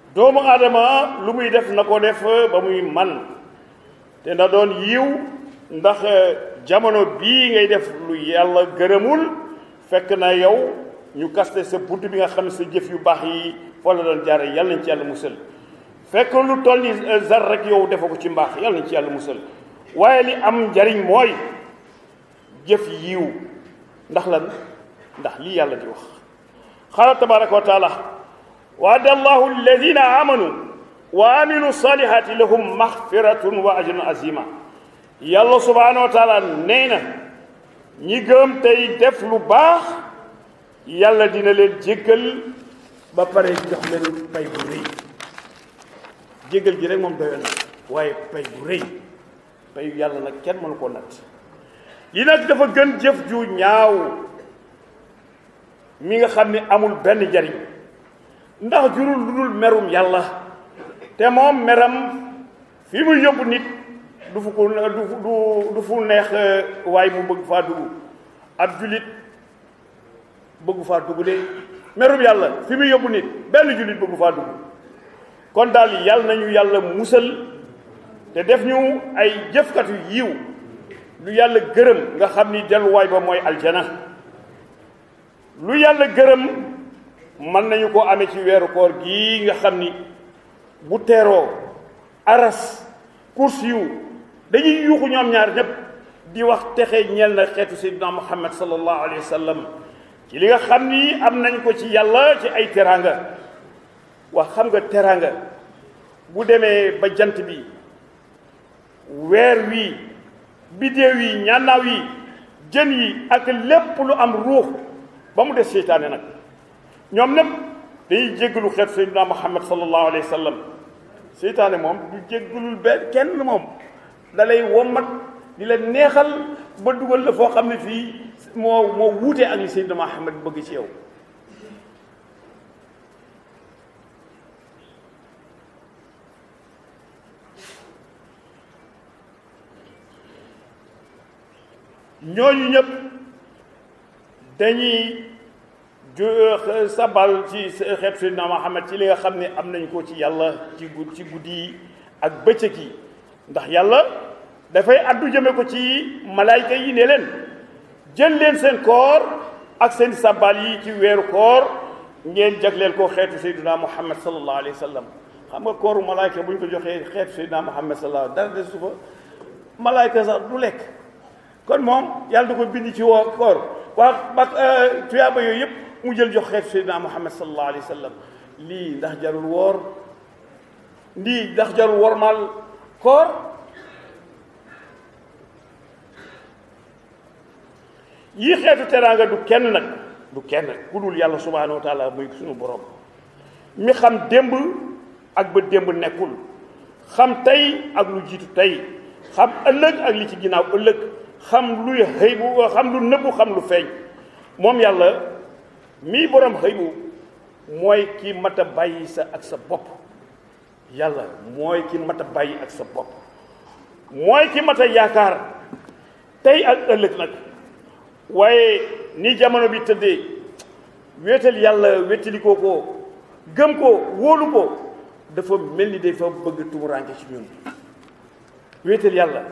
doomu aadama lu muy def na ko def ba muy man te na doon yiw ndax jamono bii ngay def lu yàlla gërëmul fekk na yow ñu kaste sa bunt bi nga xam ne sa jëf yu baax yi foo la doon jaare yàlla nañ ci yàlla musal fekk lu toll ni zar rek yow defa ko ci mbaax yàlla nañ ci yàlla musal waaye li am njariñ mooy jëf yiw ndax lan ndax lii yàlla di wax qaala tabaraka wa taala waada allahu alladina amanu wa amilu salihati lahum maxfiratun wa ajrun azima yàlla subhanahu wa taala nee na ñi gëm tey def lu baax yàlla dina leen jéggal ba pare jox leen pay bu rëy jéggal gi rek moom doyoon na waaye pay bu rëy payu yàlla nag kenn mënu koo natt li nag dafa gën jëf ju ñaaw mi nga xam ne amul benn njariñ ndax jurul lu dul merum yàlla te moom meram fi muy yóbbu nit du fu ko du du fu neex waaye mu bëgg faa dugg ab jullit bëggu faa dugg de merum yàlla fi muy yóbbu nit benn jullit bëggu faa dugg kon daal yàlla nañu yàlla musal te def ñu ay jëfkatu yiw lu yàlla gërëm nga xam ni delluwaay ba mooy aljana lu yàlla gërëm mën nañu ko amee ci weeru koor gii nga xam ni bu teeroo aras course yu dañuy yuuxu ñoom ñaar ñépp di wax texe ñeel na xeetu seydina muhammad sallallahu alayhi wa sallam ci li nga xam ni am nañ ko ci yàlla ci ay teraanga wax xam nga teraanga bu demee ba jant bi weer wi bidéew yi ñannaaw yi jën yi ak lépp lu am ruux ba mu des seytaane nag ñoom ñépp dañuy jéggalu xeetu seydina muhammad sallallahu alayhi wa sallam seytaane moom du jéggalul benn kenn moom da lay wommat di la neexal ba dugal la foo xam ne fii moo moo wuutee ak li seydina muhammad bëgg ci yow ñooñu ñëpp dañuy ju sabal ci xeet Seydina Muhammad ci li nga xam ne am nañ ko ci yàlla ci gud ci guddi yi ak bëccëg yi ndax yàlla dafay addu jëme ko ci malaayka yi ne leen jël leen seen koor ak seen sabal yi ci weeru koor ngeen jagleel ko xeetu Seydina Muhammad sallallahu alayhi wa sallam xam nga kooru malaayka bu ñu ko joxee xeetu Seydina Muhammad sallallahu dara de sufa malaayka sax du lekk kon moom yàlla da ko bind ci woo koor waa ba tuyaaba yooyu yëpp mu jël jox xeetu Seydina Muhammad sallallahu alayhi wa sallam lii ndax jarul woor lii ndax jarul wormal koor yii xeetu teraanga du kenn nag du kenn ku dul yàlla subhanahu wa taala muy suñu borom mi xam démb ak ba démb nekkul xam tey ak lu jiitu tey xam ëllëg ak li ci ginnaaw ëllëg xam luy xëy bu xam lu nëbbu xam lu feeñ moom yàlla mii borom xëy bu mooy ki mat a bàyyi sa ak sa bopp yàlla mooy ki mat a bàyyi ak sa bopp mooy ki mat a yaakaar tey ak ëllëg nag waaye ni jamono bi tëddee wéetal yàlla wéetalikoo ko gëm ko wóolu ko dafa mel ni dafa bëgg tumuraanke ci ñun wéetal yàlla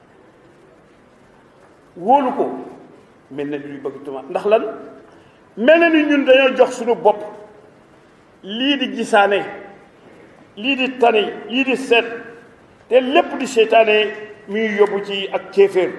wóolu ko mel na ni luy bëgg tuma ndax lan mel na ni ñun dañoo jox suñu bopp lii di gisaane lii di tane lii di seet te lépp di seytaane mi ngi yóbbu ci ak kéeféer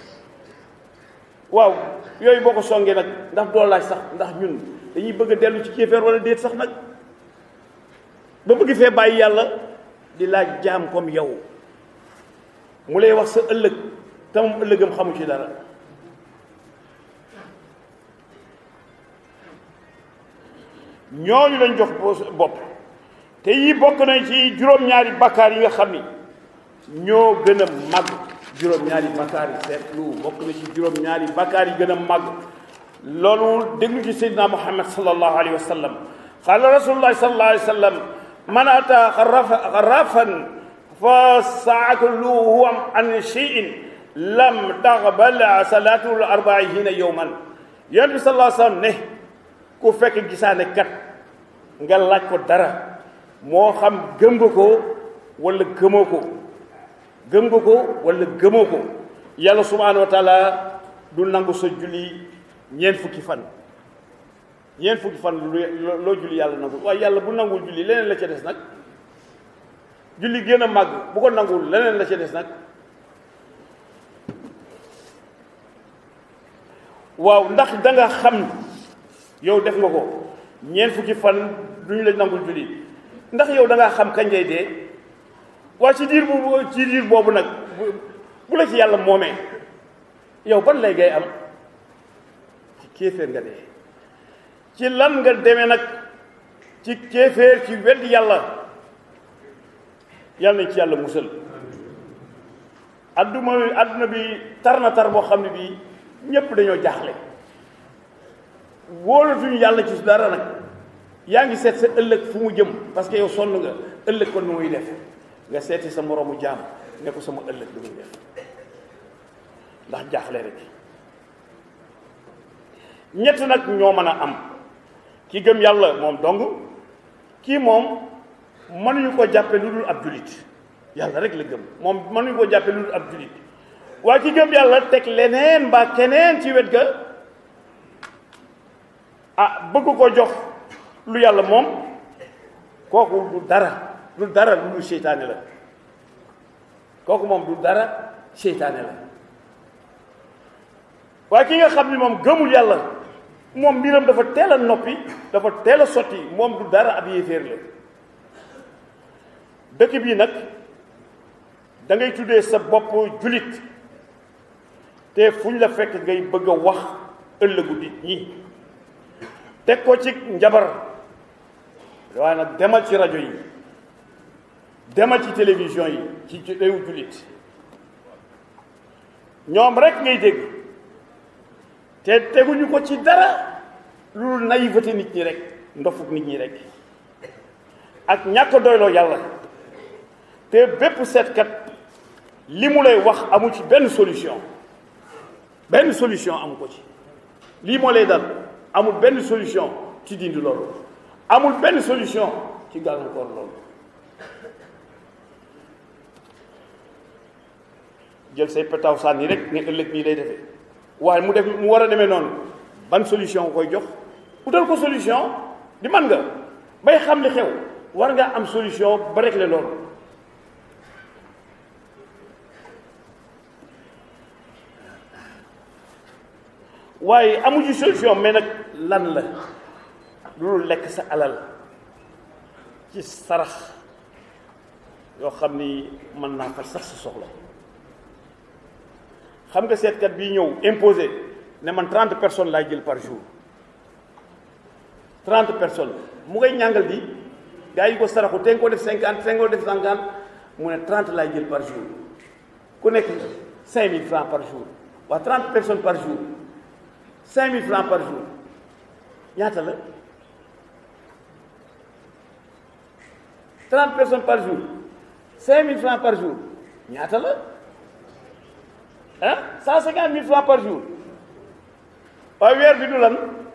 waaw yooyu boo ko songee nag ndax doo laaj sax ndax ñun dañuy bëgg a dellu ci kéeféer wala déet sax nag ba bëgg fee bàyyi yàlla di laaj jaam comme yow mu lay wax sa ëllëg te moom ëllëgam xamu ci dara ñooñu lañ jox bopp te yi bokk nañ ci juróom-ñaari bakkaar yi nga xam ni ñoo gën a màgg juróom-ñaari bakkaar yi seetlu bokk na ci juróom-ñaari bakkaar yi gën a màgg loolu déglu ci seydina muhammad sallallahu alayhi wa sallam qaala rasulullahi sallallahu alayhi wa sallam man ata xarafan fa saakaluhu an cheyin lam taqbal salaatul arbaina yowman yonent bi sallallahu alayhi wa sallam ne ku fekk gisaane kat nga laaj ko dara moo xam gëm nga ko wala gëmoo ko gëm nga ko wala gëmoo ko yàlla subhaanahu wa taala du nangu sa julli ñeent fukki fan ñeent fukki fan lu loo julli yàlla nangu waaye yàlla bu nangul julli leneen la ca des nag julli gën a màgg bu ko nangul leneen la ca des nag waaw ndax da nga xam yow def nga ko ñeent fukki fan duñu la nangul julli ndax yow da ngaa xam kañ ngay dee waaye ci diir boobu ci diir boobu nag bu la ci yàlla moomee yow ban lay ngay am ci kéeféer nga dee ci lan nga demee nag ci kéeféer ci weddi yàlla yàlla nañ ci yàlla musal adduma adduna bi tar na tar boo xam ne bii ñépp dañoo jaaxle wóolatuñu yàlla ci dara nag yaa ngi seet sa ëllëg fu mu jëm parce que yow sonn nga ëllëg kon nu muy def nga seeti sa moroomu jaam ne ko sama ëllëg lu muy def ndax jaaxle rek ñett nag ñoo mën a am ki gëm yàlla moom dong kii moom mënuñu ko jàppe lu dul ab julit yàlla rek la gëm moom mënuñu ko jàppe lu dul ab julit waaye ki gëm yàlla teg leneen mbaa keneen ci wet ga ah bëgg ko jox lu yàlla moom kooku du dara du dara lu dul seytaane la kooku moom du dara seytaane la waaye ki nga xam ni moom gëmul yàlla moom mbiram dafa teel a noppi dafa teel a sotti moom du dara ab yéeféer la dëkk bii nag da ngay tuddee sa bopp julit te fu ñu la fekk ngay bëgg a wax ëllëgu nit ñi teg ko ci njabar waaye nag demal ci rajo yi demal ci télévision yi ci réewu jullit ñoom rek ngay dégg te teguñu ko ci dara lu naïveté nit ñi rek ndofuk nit ñi rek ak ñàkk doyloo yàlla te bépp seetkat li mu lay wax amu ci benn solution benn solution amu ko ci lii moo lay dal amul benn solution ci dindi loolu amul benn solution ci gàllankoor loolu jël say pétaw sànni rek ne ëllëg nii lay defee waaye mu def mu war a demee noonu ban solution nga koy jox utal ko solution di man nga bay xam li xew war nga am solution ba régler loolu waaye amuñu solution mais nag lan la loolu lekk sa alal ci sarax yoo xam ni mën naa faj sax sa soxla xam nga seetkat bii ñëw imposé ne man trente personnes laay jël par jour trente personnes mu ngay ñàngal di gaa yi ko saraxu te nga ko def cinquante te nga ko def cinquante mu ne trente laay jël par jour ku nekk cinq mille francs par jour waa trente personnes par jour cinq mille francs par jour ñaata la trente personnes par jour cinq mille francs par jour ñaata la ah cent cinquante mille francs par jour waaye weer bi du lan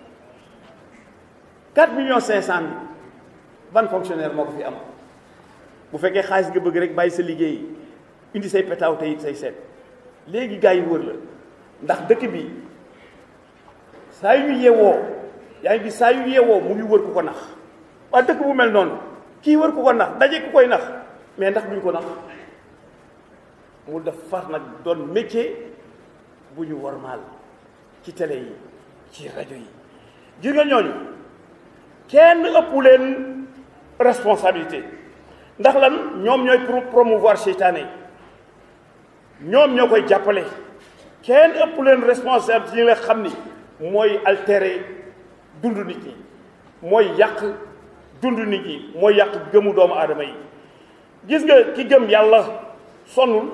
quatre millions cinq cent mille ban fonctionnaire moo ko fi am bu fekkee xaalis nga bëgg rek bàyyi sa liggéey indi say petaaw te it say seet léegi gars yi wër la ndax dëkk bi saa yu ñu yeewoo yaa ngi gis saa yu yeewoo mu ngi wër ku ko nax waaye dëkk bu mel noonu kii wër ku ko nax daje ku koy nax mais ndax duñ ko nax mu def far nag doon métier bu ñu wormaal ci télé yi ci rajo yi gis nga ñooñu kenn ëpp leen responsabilité ndax lan ñoom ñooy pour promouvoir seytaane ñoom ñoo koy jàppale kenn ëpp leen responsabilité yi nga xam ni mooy altérer dund nit ñi mooy yàq dund nit ñi mooy yàq gëmu doomu aadama yi gis nga ki gëm yàlla sonnul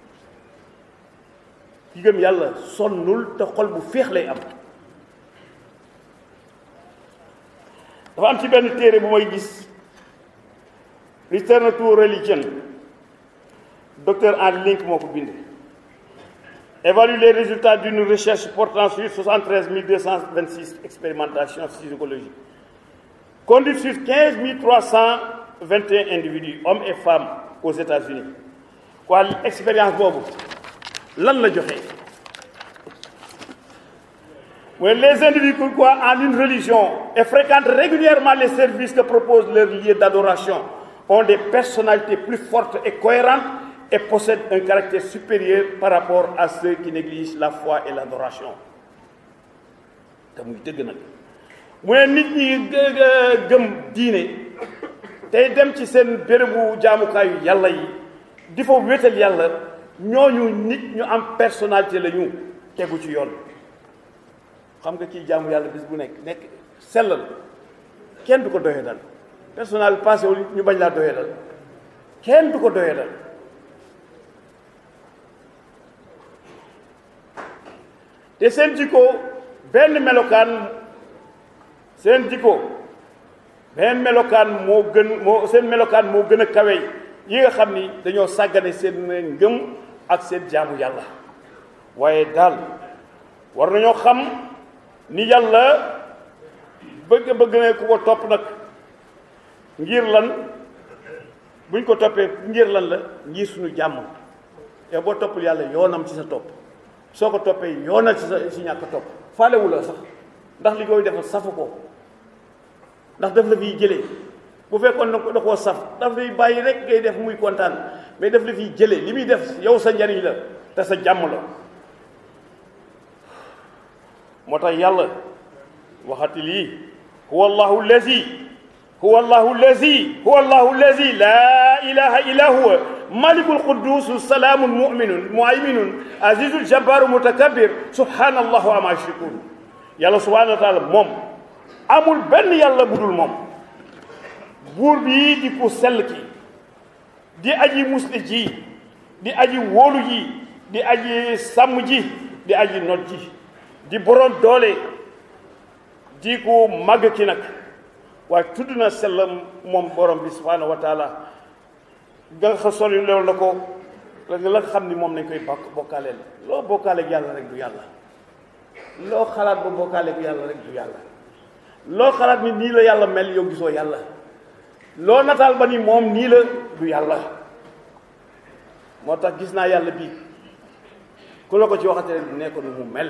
ki gëm yàlla sonnul te xol bu féex lay am dafa am ci benn téere bu may gis Return to Religion docteur Henry Link moo ko bind évalue les résultats d'une recherche portant sur 73 226 expérimentations psychologiques conduites sur 15 300 vingt et un individus hommes et femmes aux États-Unis quoi expérience boobu lan la joxe mooy les individus qui croient en une religion et fréquentent régulièrement les services que proposent leurs lieux d'adoration ont des personnalités plus fortes et cohérentes et possèdent un caractère supérieur par rapport à ceux qui négligent la foi et l'adoration te muy dëgg nag mu ne nit ñi gëm diine tey dem ci seen bérébu jaamukaayu yàlla yi di fa wéetal yàlla ñooñu nit ñu am personnalité la ñu tegu ci yoon xam nga kii jaamu yàlla bis bu nekk nekk sellal kenn du ko doyee dal personnel passé wul ñu bañ laa doyee dal kenn du ko doyee dal te seen jikko benn melokaan seen jikko benn melokaan moo gën moo seen melokaan moo gën a kawe yi nga xam ni dañoo sàggane seen ngëm ak seen jaamu yàlla waaye daal war nañoo xam ni yàlla bëgg bëgg na ku ko topp nag ngir lan buñ ko toppee ngir lan la ngir suñu jàmm yow boo toppul yàlla yoonam ci sa topp soo ko toppee yoonal ci sa ci ñàkk topp faalewu la sax ndax li koy defal safu ko ndax daf la fiy jëlee bu fekkoon na ko da koo saf daf lay bàyyi rek ngay def muy kontaan mais daf la fiy jëlee li muy def yow sa njariñ la te sa jàmm la moo tax yàlla waxati lii huwa allahu allazi huwa allahu allazi huwa allahu allazi laa ilaha illa huwa malikul quddus salaamun muminun muayminun azizul jabbaru mutakabbir subhanallahu ama yushrikun yàlla subhanahu wa taala moom amul benn yàlla budul moom buur bii di ku sell ki di aji musli ji di aji wóolu ji di aji sàmm ji di aji not ji di borom doole di ku màgg ki nag waaye tudd na sellam moom borom bi subhanahu wa taala nga xa soli loolu la ko la nga xam ni moom nañ koy bokk bokkaaleel loo bokkaaleeg yàlla rek du yàlla loo xalaat ba bokkaaleeg yàlla rek du yàlla loo xalaat ni nii la yàlla mel yow gisoo yàlla loo nataal ba ni moom nii la du yàlla moo tax gis naa yàlla bii ku la ko ci waxatee ne ko nu mu mel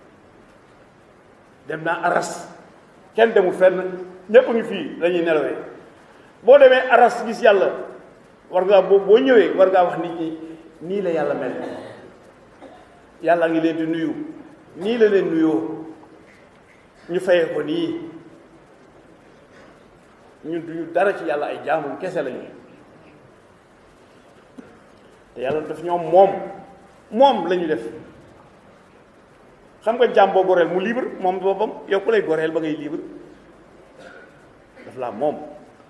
dem naa aras kenn demul fenn ñépp ngi fii lañuy nelawee boo demee aras gis yàlla war ngaa boo boo ñëwee war ngaa wax nit ñi nii la yàlla mel yàlla ngi leen di nuyu nii la leen nuyoo ñu fayee ko nii ñun duñu dara ci yàlla ay jaamum kese lañu te yàlla daf ñoom moom moom la ñu def xam nga jaam boo goreel mu libre moom boppam yow ku lay goreel ba ngay libre daf laa moom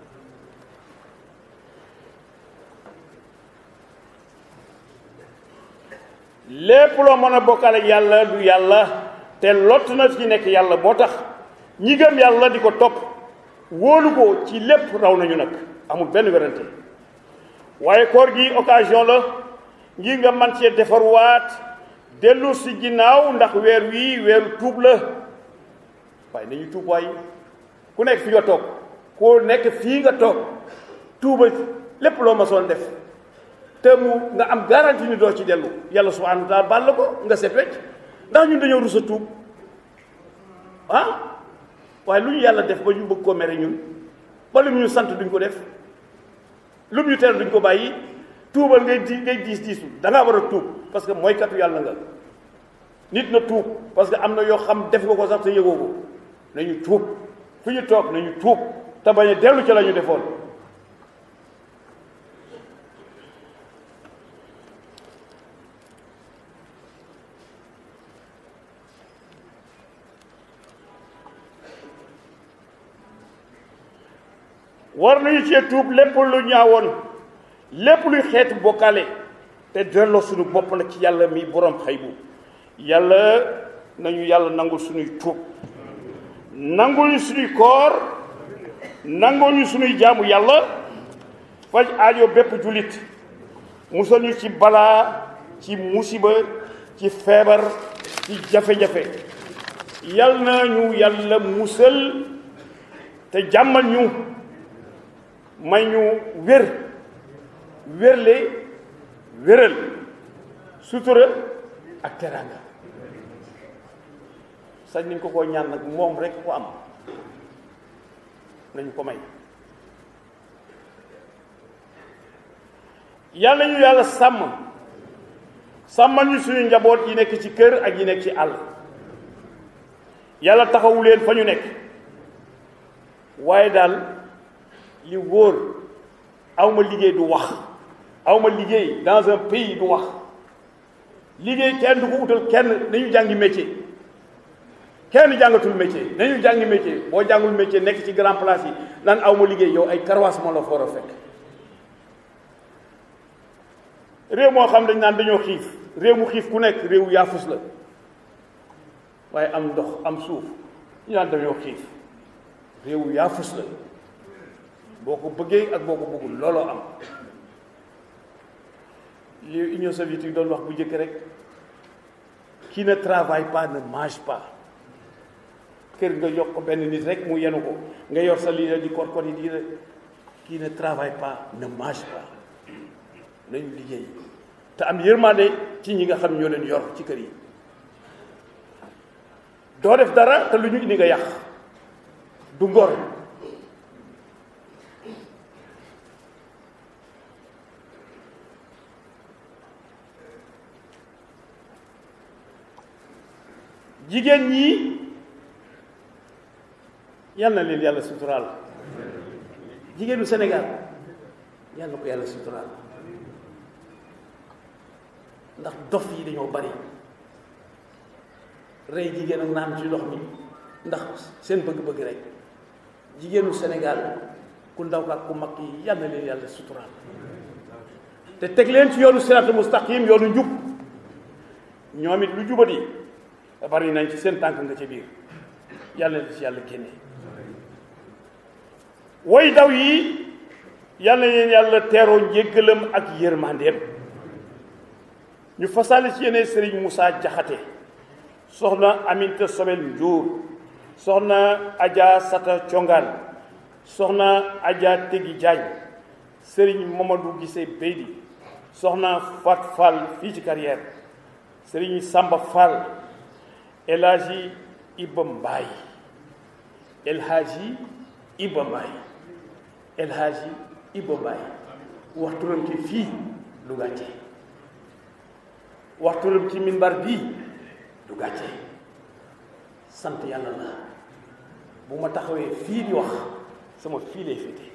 lépp loo mën a bokkale yàlla du yàlla te lott na ci nekk yàlla moo tax ñi gëm yàlla di ko topp wóolu ko ci lépp raw nañu nag amul benn werante waaye koor gi occasion la ngir nga man cee defarwaat dellu si ginnaaw ndax weer wii weeru tuub la waaye nañu tuub waay ku nekk fi nga toog ku nekk fii nga toog tuuba lépp loo ma soon def te mu nga am garantie ni doo ci dellu yàlla subhanahu wa taala baal la ko nga set wecc ndax ñun dañoo rus a tuub ah waaye lu ñu yàlla def ba ñu bëgg koo mere ñun ba lu ñu sant duñ ko def lu ñu tere duñ ko bàyyi tuubal ngay di ngay diis diisu da ngaa war a tuub parce que mooy katu yàlla nga nit na tuub parce que am na yoo xam def nga ko sax te yëgoo ko nañu tuub fu ñu toog nañu tuub te bañ a dellu ca la ñu defoon war nañu cee tuub lépp lu ñaawoon lépp luy xeetu bokkaale te delloo suñu bopp nag ci yàlla mi borom xaybu yàlla nañu yàlla nangul suñuy tuub nangul ñu suñuy koor nangul ñu suñuy jaamu yàlla faj aajo bépp jullit musal ñu ci balaa ci musiba ci feebar ci jafe-jafe yal na ñu yàlla musal te jàmmal ñu may ñu wér wérle wéral sutura ak teraanga sañ nañ ko koo ñaan nag moom rek ko am nañu ko may yàlla ñu yàlla sàmm sàmmal ñu suñu njaboot yi nekk ci kër ak yi nekk ci àll yàlla taxawu leen fa ñu nekk waaye daal li wóor awma liggéey du wax awma liggéey dans un pays du wax liggéey kenn du ko utal kenn nañu jàngi métier kenn jàngatul métier nañu jàngi métier boo jàngul métier nekk ci grand place yi naan awma liggéey yow ay karwaas moo la fa war a fekk réew moo xam dañ naan dañoo xiif réew mu xiif ku nekk réew yaafus la waaye am ndox am suuf ñu naan dañoo xiif réew yaafus la boo ko bëggee ak boo ko bëggul looloo am li Union soviétique doon wax bu njëkk rek qui ne travaille pas ne mange pas kër nga yokk ko benn nit rek mu yenu ko nga yor sa lii di kor kor yi di qui ne travaille pas ne mange pas nañu liggéey te am yërmande ci ñi nga xam ñoo leen yor ci kër yi doo def dara te lu ñu indi nga yàq du ngor jigéen ñi yal na leen yàlla suturaal jigéenu Sénégal yal na ko yàlla suturaal ndax dof yi dañoo bari rey jigéen ak naan ci ndox mi ndax seen bëgg-bëgg rek jigéenu Sénégal ku ndaw ak ku mag yi yal na leen yàlla suturaal te teg leen ci yoonu siraatal mustaqim yoonu njub ñoom it lu jubati bari nañ ci seen tànk nga ca biir yàlla na ci yàlla génne woy daw yi yàlla na leen yàlla teeroo njéggalam ak yërmandeem ñu fasaale ci yeneen Serigne Moussa Jaxate soxna Aminta Sobel Njuur soxna Adja Sata Congaan soxna Adja Tegi Jaañ Serigne Mamadou Gise Beydi soxna Fat Fall fii ci carrière Serigne Samba Fall El Hadji Iba Mbaay El Hadji Iba Mbaay El Hadji Iba Mbaay waxturam ci fii lu gàcce waxturam ci minbar bii du gàcce sant yàlla la bu ma taxawee fii di wax sama fii lay féete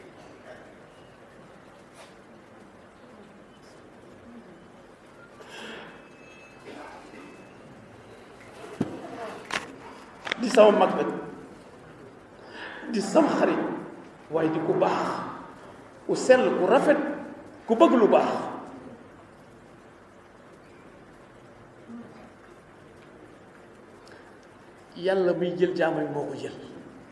di sama mag nag di sama xarit waaye di ku baax ku sell ku rafet ku bëgg lu baax yàlla muy jël jaamam moo ko jël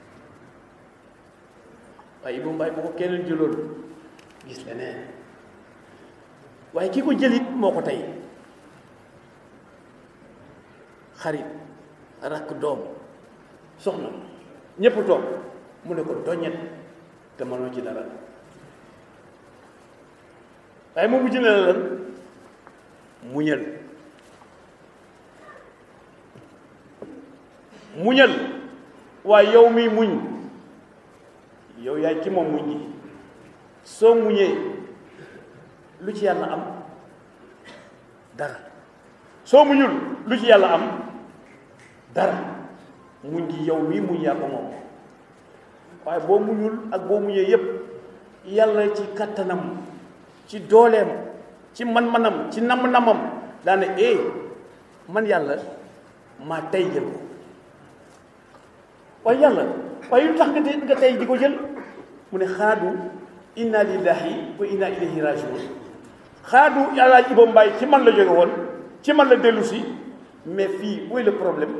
waaye Ibou Mbaye bu ko keneen jëloon gis leneen waaye ki ko jëlit moo ko tey xarit rakk doom soxna ñépp toog mu ne ko doññet te mënoo ci dara waaye moom mujj na la lan muñal muñal waaye yow miy muñ yow yaay ci moom muñ gi soo muñee lu ci yàlla am dara soo muñul lu ci yàlla am dara muñ gi yow mii muñ yaa ko moom waaye boo muñul ak boo muñee yépp yàlla ci kattanam ci dooleem ci man-manam ci nam-namam daane eh man yàlla maa tey jël ko waaye yàlla waaye lu tax nga tey nga tey di ko jël mu ne xaadu inna lillahi wa inna ilayhi rajiun xaadu yàlla Iba Mbaay ci man la jóge woon ci man la dellu si mais fii où est le problème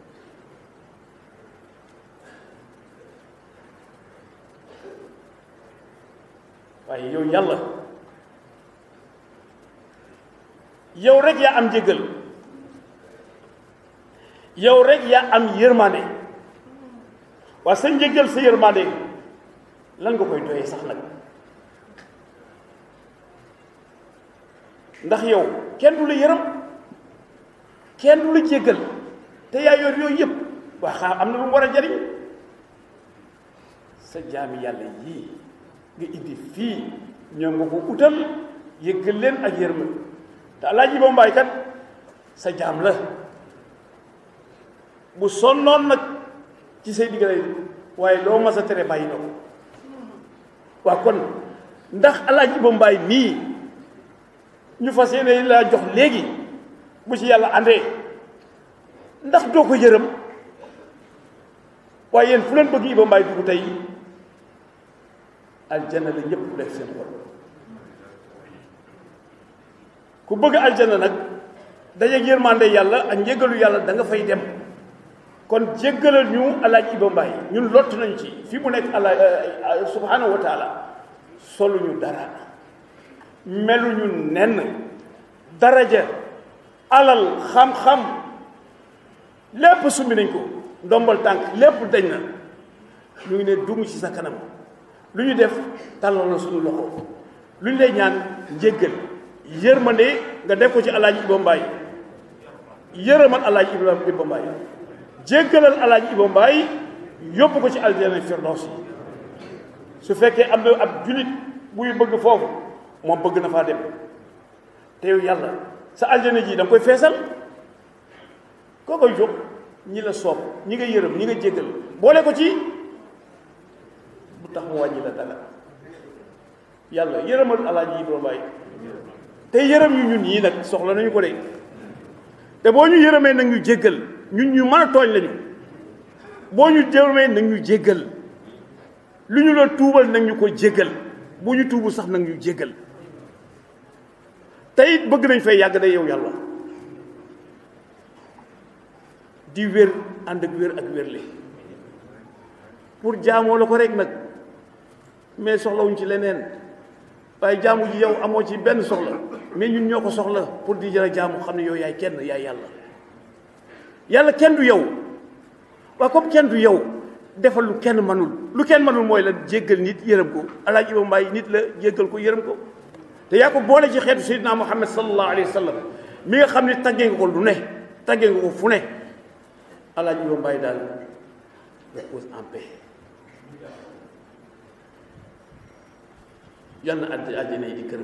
waaye yow yàlla yow rek yaa am njëgal yow rek yaa am yërmande waa sa njëgal sa yërmande lan nga koy doyee sax nag ndax yow kenn du la yërëm kenn du la jéggal te yaa yor yooyu yëpp waa xaa am na lu mu war a jariñ sa jaami yàlla yii nga indi fii ñoom nga ko utal yëggal leen ak yërma te alaaji ba mbaay kat sa jaam la bu sonnoon nag ci say diggale waaye loo mas a tere bàyyi na ko waa kon ndax alaaji ba mbaay mii ñu fas yéene laa jox léegi bu ci yàlla àndee ndax doo ko yërëm waaye yéen fu leen bëgg Iba Mbaye dugg tey aljana la ñëpp def seen xol ku bëgg aljana nag dajeeg yërmande yàlla ak njéggalu yàlla da nga fay dem kon jéggalal ñu alaaj Iba Mbaye ñun lott nañ ci fi mu nekk ala subhanahu wa taala soluñu dara meluñu nenn daraja alal xam-xam lépp sumbi nañ ko ndombal tànk lépp dañ na ñu ngi ne dugg ci sa kanam lu ñu def tàllal la suñu loxo lu ñu lay ñaan njéggal yërmande nga def ko ci alaaji Iba Mbaye yërëmal alaaji Iba Mbaye jéggalal alaaji Iba Mbaye yóbbu ko ci aljana firdaws yi su fekkee am na ab julit buy bëgg foofu moom bëgg na faa dem te yow yàlla sa aljana ji da nga koy feesal koo koy jóg ñi la soob ñi nga yërëm ñi nga jéggal boole ko ci bu tax mu wàññi la dara yàlla yërëmal alaaji Iba Mbaye te yërëm ñu ñun ñii nag soxla nañu ko de te boo ñu yërëmee nag ñu jéggal ñun ñu mën a tooñ lañu boo ñu yërëmee nag ñu jéggal lu ñu la tuubal nag ñu ko jéggal bu ñu tuubu sax nag ñu jéggal te it bëgg nañ fay yàgg day yow yàlla di wér ànd ak wér ak wérle pour jaamoo la ko rek nag mais soxlawuñ ci leneen waaye jaamu ji yow amoo ci benn soxla mais ñun ñoo ko soxla pour di jëra jaamu xam ne yow yaay kenn yaay yàlla yàlla kenn du yow waaye comme kenn du yow defal lu kenn manul lu kenn manul mooy la jéggal nit yërëm ko alaaji Iba Mbaye nit la jéggal ko yërëm ko te yaa ko boole ci xeetu sayyidina Muhammad sallallahu alayhi wa sallam mi nga xam ne taggee nga ko lu ne taggee nga ko fu ne alaaji Iba Mbaye daal repose en paix yal na àdd àddina yi di këram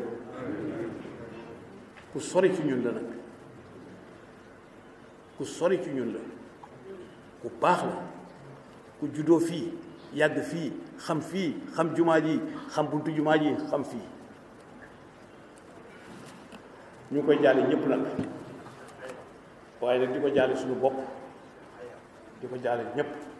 ku sori ci ñun la nag ku sori ci ñun la ku baax la ku juddoo fii yàgg fii xam fii xam jumaa ji xam buntu jumaa ji xam fii ñu ngi koy jaale ñëpp nag waaye nag di ko jaale suñu bopp di ko jaale ñëpp